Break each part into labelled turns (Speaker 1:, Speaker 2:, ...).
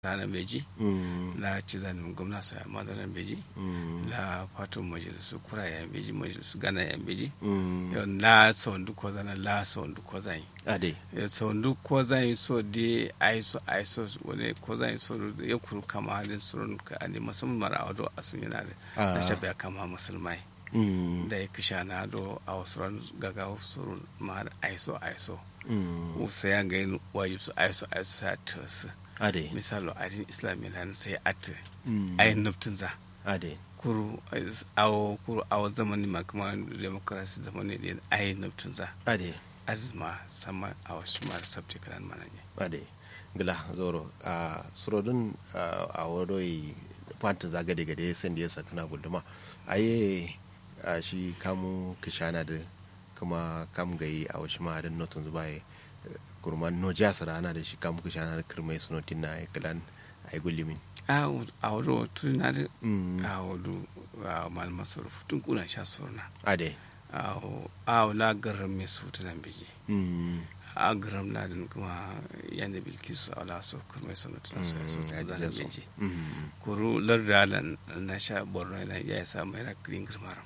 Speaker 1: ranar beji la cizan gwamna sa madaran beji la fatun majalisu kura ya beji majalisu gana ya beji la sondu ko zana la sondu ko zan
Speaker 2: ade
Speaker 1: sondu ko zan so de aiso aiso wani ko zan so ya kuru kama halin surun ka ade musamman mara wado asun yana da na shabe kama musulmai da ya kisha na do a wasu ran gaga surun ma aiso aiso usa ya ga yin wajib su aiso aiso sa ta su
Speaker 2: ade
Speaker 1: misalo adin islami lan sai at ayin nuftin za
Speaker 2: ade
Speaker 1: kuru awo kuru awo zamani ma kuma demokrasi zamani din ayin nuftin za
Speaker 2: ade
Speaker 1: adis ma sama awo shi ma sabti kalan mana ne
Speaker 2: ade gila zoro a surodun a wadoi fanta zaga daga da ya san da ya sakuna guduma aye a shi kamu kishana da kuma kam gayi a wasu ma'adin notun zubaye kurman no jasar ana da shi kamu kishana da kirmai sunotin na ya kilan a yi gullimin
Speaker 1: a wado tuna da a wado malama sarrafa tun kuna sha surna
Speaker 2: ade
Speaker 1: a wala garin mai su tunan biji a garin ladin kuma yanda bilkisu a wala so kirmai sunotin su ya so tunan biji kuru lardalan na sha borno ya yi samu yana green girmaram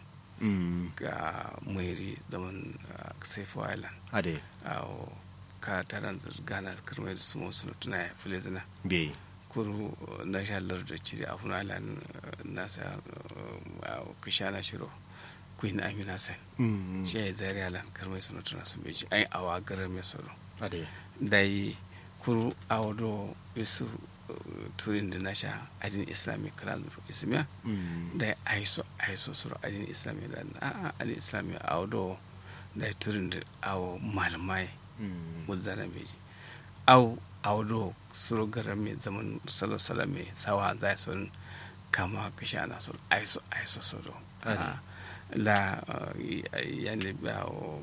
Speaker 1: ga mairi zaman saifo island
Speaker 2: ade
Speaker 1: ka taran gana kirmai da su musu tuna ya fi lezina
Speaker 2: be
Speaker 1: kuru na sha lardar cire a funa island na sa kishana shiro queen amina sen shi ya zari island kirmai suna tuna sun beji ai awa garar mai soro
Speaker 2: ade
Speaker 1: da yi kuru a wado isu turin da na sha adin islamic kalan ismiya da aiso aiso suru adin islamic da a adin islamic a wado da turin da awo malamai muzana beji au a wado suru garan mai zaman salo-salo mai sawa zai sun kama kashi ana sun aiso aiso suru la yanni bawo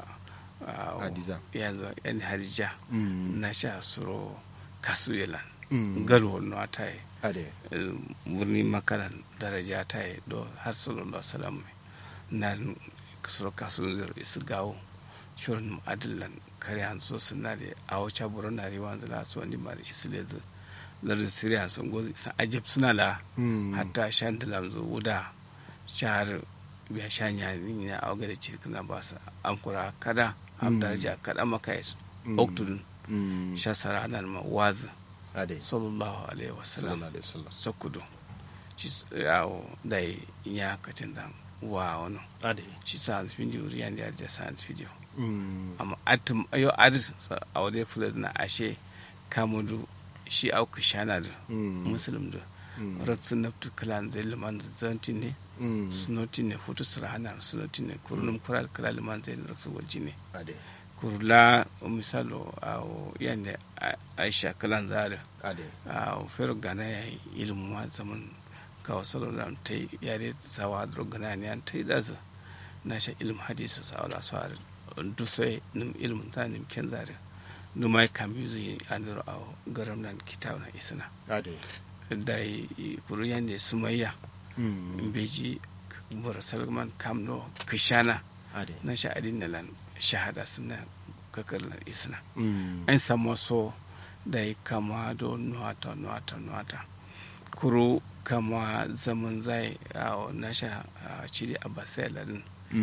Speaker 2: hadiza
Speaker 1: yanzu yan hadija na sha suru kasu yalan garwar na ta yi
Speaker 2: ade
Speaker 1: wurni makaran daraja ta yi do har sallallahu salam na kasar kasu zai isu gawo shirin adillan kare an so suna da a wacce buru na riwa zala su wani mara isu da zai lardin siriya sun gozi isa ajib suna la hatta shan da lamzo wuda shahar biya shan ya ninya a waga da cikin na ba su an kura kada am daraja kada maka yi oktudun shasara nan ma wazin
Speaker 2: ade
Speaker 1: sallallahu alaihi wasallam
Speaker 2: sallallahu alaihi wasallam
Speaker 1: sokudu shi yawo da ya kacin zan wa wani
Speaker 2: ade
Speaker 1: shi science video riyan da ya science video amma atum ayo adis a wadai fulaz na ashe kamudu shi au kishana da muslim da raksin naftu kalan zai liman zanti ne sunoti ne hutu sirahana sunoti ne kurunum kural kala liman zai raksin walji ne
Speaker 2: ade
Speaker 1: kurla misalo a yanda aisha kalan zari
Speaker 2: ade
Speaker 1: a fer gana ya ilmu ma zaman ka wasu da ta yare sawa da gana ne an ta yi daza na sha ilmu hadisu sa wala su har dusai nim ilmu ta nim ken zari numa ya kam yuzi an zuru a garam nan kitabu na isna
Speaker 2: ade
Speaker 1: da kuru yanda sumayya beji mura salman kamno kishana
Speaker 2: ade
Speaker 1: na sha adin na lan shahada suna kakar isna an samu so da ya kama do nuwata nuwata nuwata kuro kama zaman zai a na sha cire a basai ladin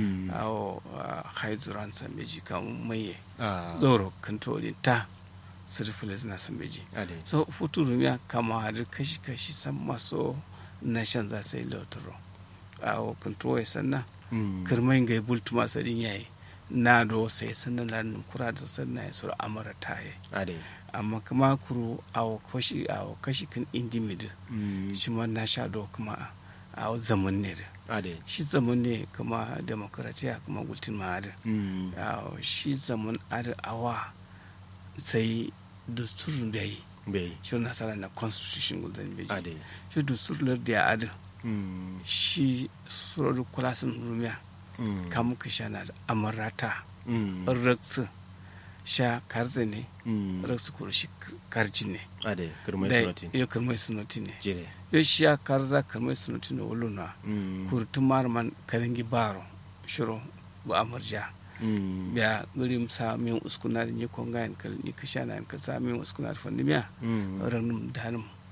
Speaker 1: a haizuran sambeji kama maye zoro kantolin ta sirfilis na sambeji
Speaker 2: ade
Speaker 1: so futuru ya kama hadu kashi-kashi san maso na shan za sai lautaro a kantowa sannan kirmai ga bultuma sadin yayi na do sai sannan lan kura da sannan ya sura amara taye
Speaker 2: ade
Speaker 1: amma kuma kuru a kashi a kashi kan indimid shi ma na sha do kuma a zaman ne da
Speaker 2: ade
Speaker 1: shi zaman ne kuma demokratiya kuma gultin ma da shi zaman ada awa sai dusturun da yi
Speaker 2: bai
Speaker 1: shi nasara na constitution gulzan beji
Speaker 2: ade
Speaker 1: shi dusturun da ya ada shi surar kulasin rumiya kamu ka sha na da amarata raksu sha karze ne raksu kuro shi karji ne
Speaker 2: ade kirmai
Speaker 1: da
Speaker 2: sunatin
Speaker 1: ya karmai sunoti ne
Speaker 2: jire
Speaker 1: ya shi ya karza karmai sunoti ne wulu na kuro tumar man karingi baro shiro bu amarja biya gurim sa min uskuna da ni konga en kal ni kishana en kal sa min uskuna da fandimiya ranum danum